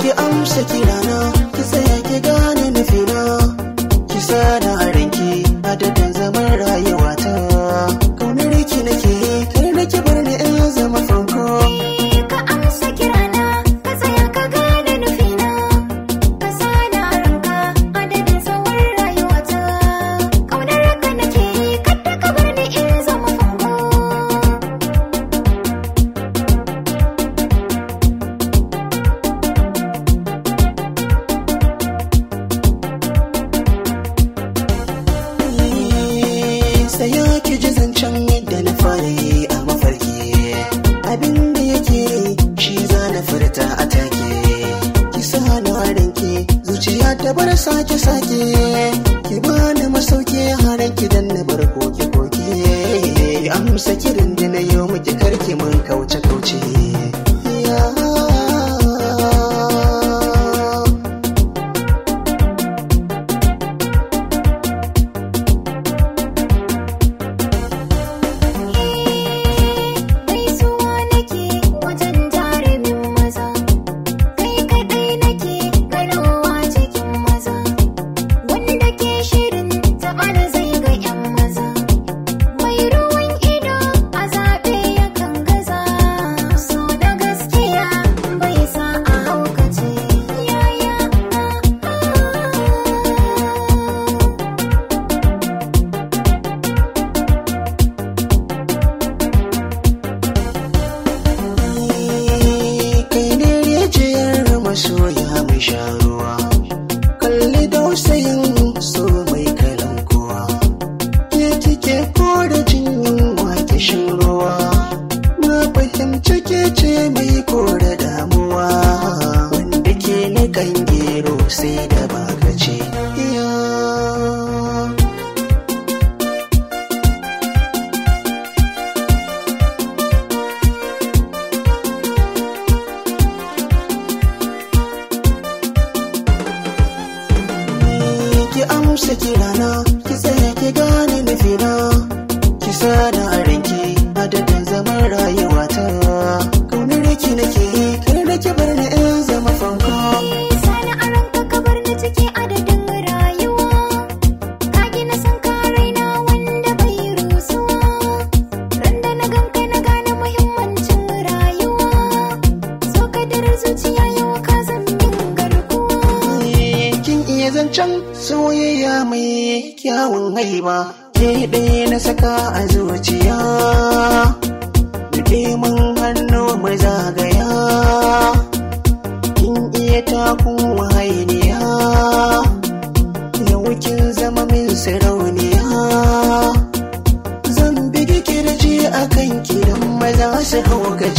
ki amsa kirana ki tsaya ki gane nufina ki sana a ranki adadin zaman rayuwata kaunar ki nake kar da ki bar ni in zama fanko ka amsa kirana ka tsaya ka gane nufina ka sana ranka adadin tsawon rayuwata ƙaunar ka nake yi kadda ka bar ni in zama fanko Saya ki ji zancen yadda na fara yi a mafarki abin da yake shi za na furta a take ki sa na ranki zuciya ta bar sake sake ki bani masauki haran ki dan na bar koke koke amsa kirin da na yi miki karki mun kauce kauce ya gaisuwa nake wajen jarumin maza kai kaɗai nake ganowa cikin maza wanda ke shirin taɓar zai ga 'yan maza mai ruwan ido a zaɓe yakan gaza so da gaskiya bai sa a haukace yaya kai ne rijiyar masoya mai sha ruwa kalli dausayin so mai kalan kowa ke kike kore jin yunwa kishin ruwa na fahimci ke ce mai kore damuwa wanda ke nikan gero sai da baka ce ya ki amsa kirana ki tsaya ki gane nufina ki sana a ranki adadin zaman rayuwata kaunar ki nake yi kar da ki bar ni in zama fanko Sani a ranka ka bar ni ciki adadin rayuwa Ka gina san ka raina wanda bai rusuwa Ran da na ganka na gane muhimmancin rayuwa So ka dare zuciya yau ka zan min garkuwa kin iya zancen soyayya mai kyawun haiba ke ɗaya na saka a zuciya Rike mun hannu mu zagaya kin iya takun wahainiya yau kin zama min sarauniya zan bigi kirji a kan kidan maza su haukace